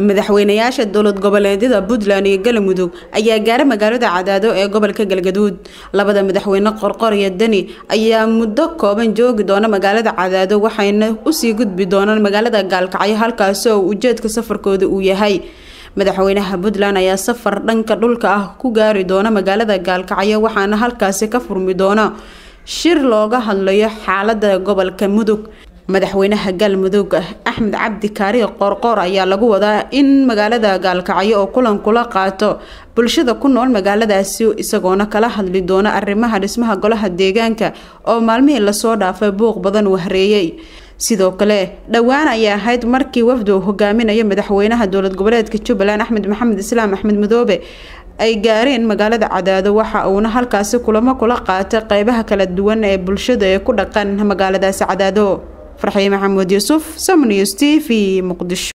madaxweynayaasha dowlad goboleedyada puntland iyo galmudug ayaa gaaray magaalada cadaado ee gobolka galgaduud labada madaxweyne qorqor iyo deni ayaa muddo kooban joogi doona magaalada cadaado waxayna usii gudbi doonaan magaalada gaalkacyo halkaasi oo ujeedka safarkooda uu yahay madaxweynaha puntland ayaa safar dhanka dhulka ah ku gaari doona magaalada gaalkacyo waxaana halkaasi ka furmi doona shir looga hadlayo xaalada gobolka mudug madaxweynaha galmudug axmed cabdi kaari qoorqoor ayaa lagu wadaa in magaalada gaalkacyo oo kulan kula qaato bulshada ku nool magaaladaasi isagoona kala hadli doona arrimaha dhismaha golaha deegaanka oo maalmihii lasoo dhaafay buuq badan uu hareeyey sidoo kale dhowaan ayaa ahayd markii wafdu hogaaminayo madaxweynaha dowlad goboleedka jubbaland axmed maxamed islaam axmed madoobe ay gaareen magaalada cadaado waxa uuna halkaasi kulamo kula qaatay qeybaha kala duwan ee bulshada ee ku dhaqan magaaladaasi cadaado farxiye maxamuud yuusuf somnews t v muqdisho